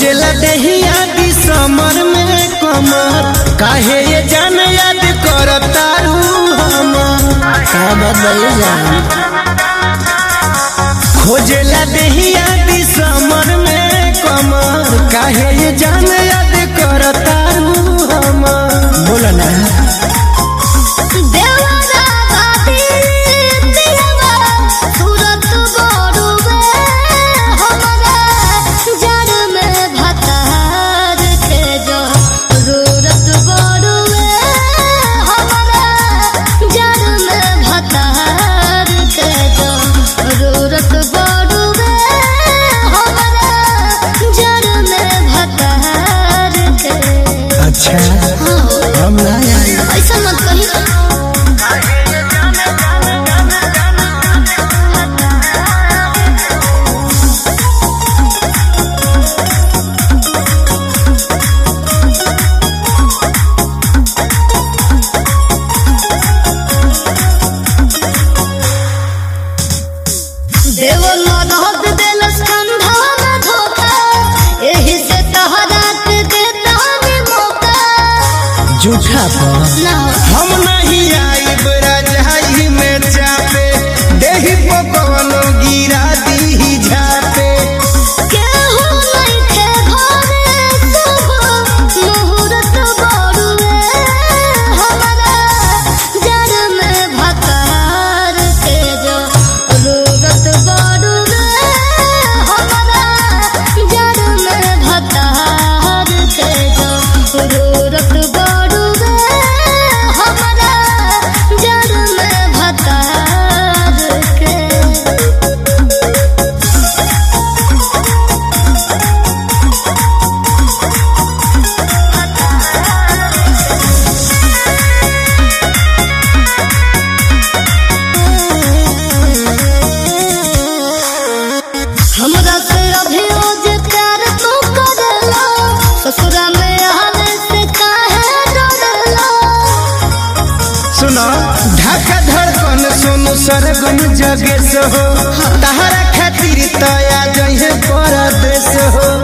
खोजेला देहिया दिसमर में कमर काहे ये जान याद करतारू हमर का बताइए जान खोजेला देहिया दिसमर में कमर काहे ये जान याद करतारू हमर बोला ना देवरा बाती दिलवा सूरत बड़ुवे हमरा जड़ में भतार के जो रूरत बड़ुवे हमरा जड़ में भतार के जो रूरत बड़ुवे हमरा जड़ में भतार के अच्छा हाँ हम ना आई ऐसा मत कही देवल मदद देलस कंधा में धोखा एही से तहरा के देता ने मौका झूठा पर ना हम नहीं आइब राजाई में चापे देही पकवनो गिरा दी झापे केहू नइखे घरे सुबह मुहूर्त बड़ुए हमरा जड़ में भतार के जो रूरत बड़ुए हमरा जड़ में भतार के जो रूरत बड़ुए हमरा जड़ में भतार के हमरा से अभियोज प्यार तू करला ससुरा में आवे से काहे डरला सुनो ढाका धड़कन सोनू सरगम जगेश हो तहरा खातिर तया जहे परदेश हो